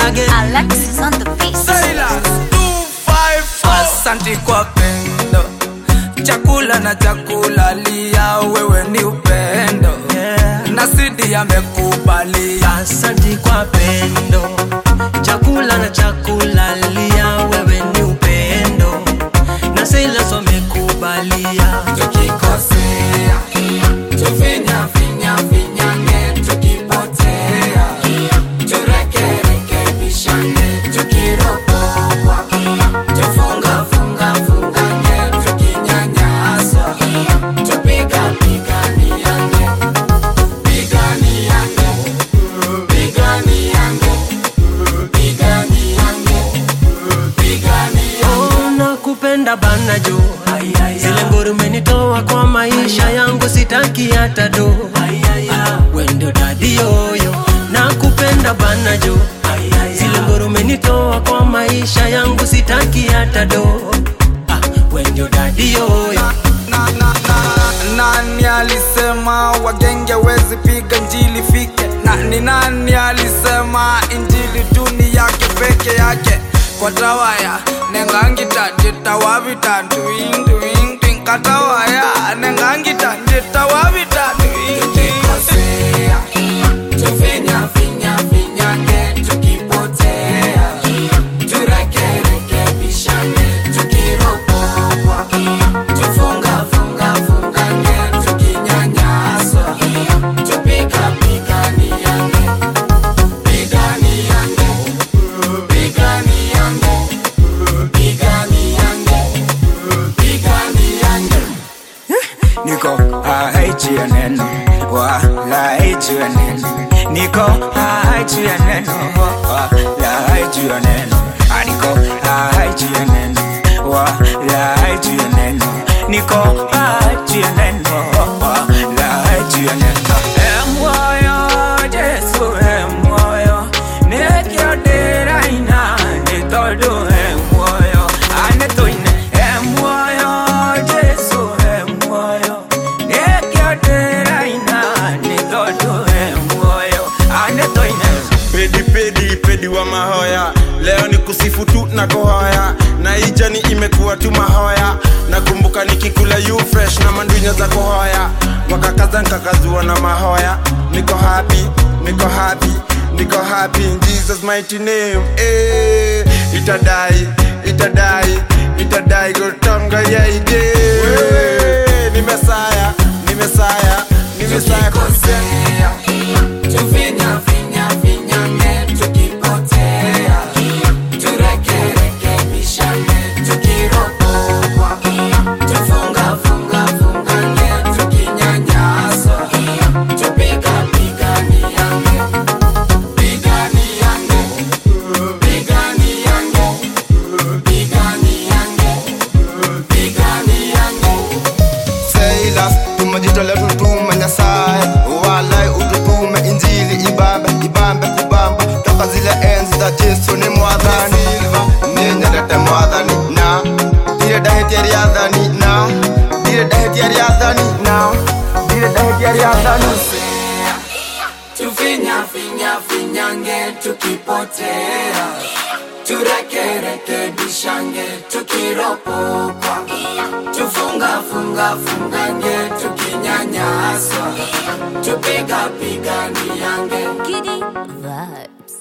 again. Alexis on the beat. Silas 254 Asante kwa pendo chakula na chakula lia wewe ni upendo Yeah. na sidi amekubalia Asante kwa pendo, chakula na chakula lia, wewe ni upendo na Silas wamekubalia. tukikosea tufinya finya finyange tukipotea turekerekebishane tukiropokwa tufunga funga fungange tukinyanyaswa tupiga piganiange piganiange piganiange piganiange piganiange Oh, nakupenda bana jo, zile nguru umenitoa kwa maisha yangu, sitaki hata do. Wendo dadi yoyo, nakupenda bana jo, zile nguru umenitoa kwa maisha yangu, sitaki hata do. Ah, Wendo dadi yoyo na, na, na, nani alisema wagenge wezi piga njili fike na ni nani alisema injili tu ni yake peke yake kwa tawaya nengangita jitawavita nduinduindwin katawaya nengangita jitawavita tukikosea tufinya finya finyange tukipotea turekerekebishane tukiropokwa tufunga funga fungange tukinyanyaswa tupika piganiange piganiange piganiange piganiange piganiange niko haichi ya neno wala haichi ya neno niko haichi ya neno wala haichi ya neno Ah, niko haichi ya neno wala haichi ya neno niko haichi ya neno wala haichi ya neno emoyo Jesu emoyo nekiodera ina nitodo emoyo anetoine emoyo Jesu emoyo nekiodera ina nitodo emoyo anetoine pedi pedi pedi wa mahoya leo ni kusifu tu na kuhoya na ijani imekuwa tu mahoya nakumbuka nikikula you fresh na mandunya za kuhoya wakakaza nkakazua na mahoya niko happy niko happy niko happy in jesus mighty name eh itadai itadai itadai gotonga yaide wewe ni mesaya ni mesaya ni mesaya kabisa tukikosea tufinya finya finyange tukipotea turekerekebishane tukiropokwa tufunga funga fungange tukinyanyaswa tupika piganiange piganiange piganiange piganiange piganiange Silas tumejitolea tutume Nyasaye walai ututume injili ibambe ibambe kubamba toka zile enzi za Yesu ni mwathani ninyendete mwathani na ndire ndahitia riathani na ndire ndahitia riathani na ndire ndahitia riathani tukikosea tufinya finya finyange tukipotea turekerekebishange tukiropokwa tufunga funga fungange tukinyanyaswa tupiga piganiange Giddy vibes.